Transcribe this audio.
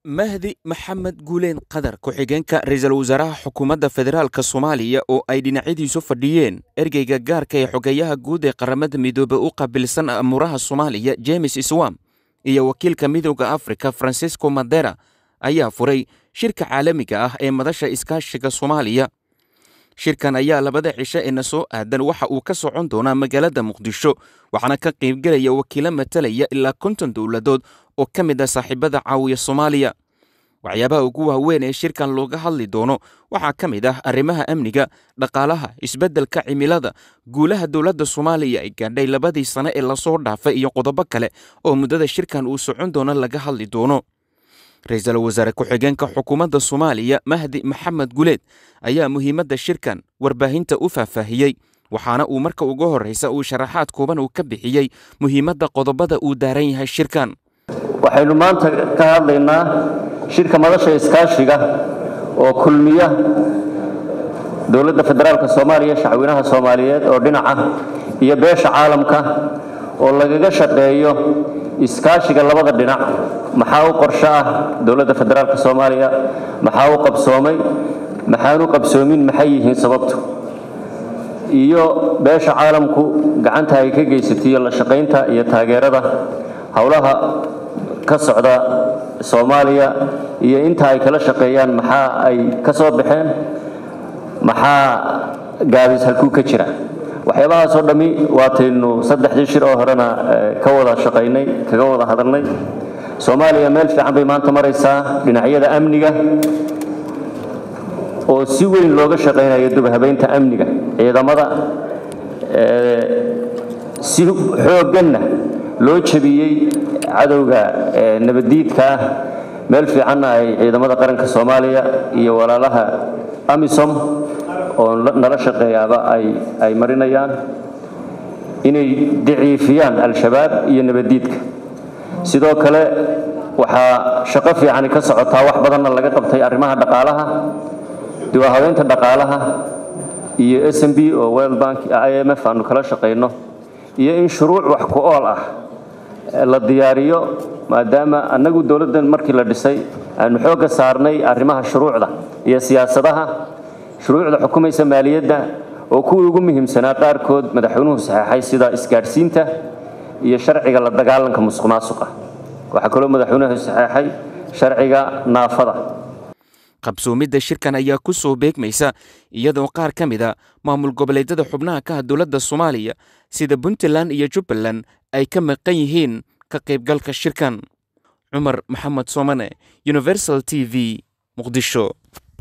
mahdi maxamed guuleen qadar ku-xigeenka ra-iisul wasaaraha xukuumadda federaalk soomaaliya oo ay dhinacyadiisu fadhiyeen ergeyga gaarka ee xogeeyaha guud ee qaramada midoobey u qaabilsan amuuraha soomaaliya jemes swam iyo wakiilka midooda afrika francisco madera ayaa furay shirka caalamiga ah ee madasha iskaashiga soomaaliya shirkan ayaa labada cisho ee na soo aadan waxa uu ka socon doonaa magaalada muqdisho waxaana ka qaybgelaya wakiilo matalaya ilaa konton dowladood oo ka mid ah saaxiibada caawiya soomaaliya waxyaabaha ugu waaweyn ee shirkan looga hadli doono waxaa ka mid ah arrimaha amniga dhaqaalaha isbeddelka cimilada guulaha dowladda soomaaliya ay gaadhay labadii sane ee lasoo dhaafay iyo qodobo kale oo muddada shirkan uu socon doono laga hadli doono ra-iisul wasaare ku-xigeenka xukuumadda soomaaliya mahdi maxamed guleed ayaa muhiimadda shirkan warbaahinta u faahfaahiyey waxaana uu marka ugu horreysa uu sharaxaad kooban uu ka bixiyey muhiimadda qodobada uu daaran yahay shirkan waxaynu maanta ka hadlaynaa shirka madasha iskaashiga oo kulmiya dowladda federaalk soomaaliya shacweynaha soomaaliyeed oo dhinaca iyo beesha caalamka oo lagaga shaqeeyo iskaashiga labada dhinac maxaa u qorsho ah dowladda federaalk soomaaliya maxaa u qabsoomay maxaanu qabsoomin maxay yihiin sababtu iyo beesha caalamku gacanta ay ka geysatay iyo la shaqaynta iyo taageerada howlaha ka socda soomaaliya iyo inta ay kala shaqeeyaan maxaa ay ka soo baxeen maxaa gaabis halkuu ka jira waxyaabahaasoo dhammi waataynu saddexdii shir oo horena ka wada shaqaynay kaga wada hadalnay soomaaliya meel fiican bay maanta maraysaa dhinacyada amniga oo si weyn looga shaqaynayo dubhabaynta amniga ciidamada si xoogganna loo jabiyey cadowga nabaddiidka ah meel fiicanna ay ciidamada qaranka soomaaliya iyo walaalaha amisom oo nala shaqeeyaaba ay marinayaan inay daciifiyaan al-shabaab iyo nabaddiidka sidoo kale waxaa shaqo fiicani ka socotaa wax badanna laga qabtay arrimaha dhaqaalaha diwahabeynta dhaqaalaha iyo s m b oo world bank i m f aanu kala shaqayno iyo in shuruuc wax ku ool ah la diyaariyo maadaama annagu dowladdan markii la dhisay aanu xoogga saarnay arrimaha shuruucda iyo siyaasadaha shuruucda xukumaysa maaliyadda oo kuwii ugu muhiimsanaa qaarkood madaxweynuhu saxeexay sida isgaadhsiinta iyo sharciga la dagaalanka musuq maasuqa waxaa kaloo madaxweynuhu saxeexay sharciga naafada qabsoomidda shirkan ayaa ku soo beegmaysa iyadoo qaar ka mid a maamul goboleedyada xubnaha ka ah dowladda soomaaliya sida puntland iyo jubbaland ay ka maqan yihiin ka qaybgalka shirkan cumar maxamed soomane universal t v muqdisho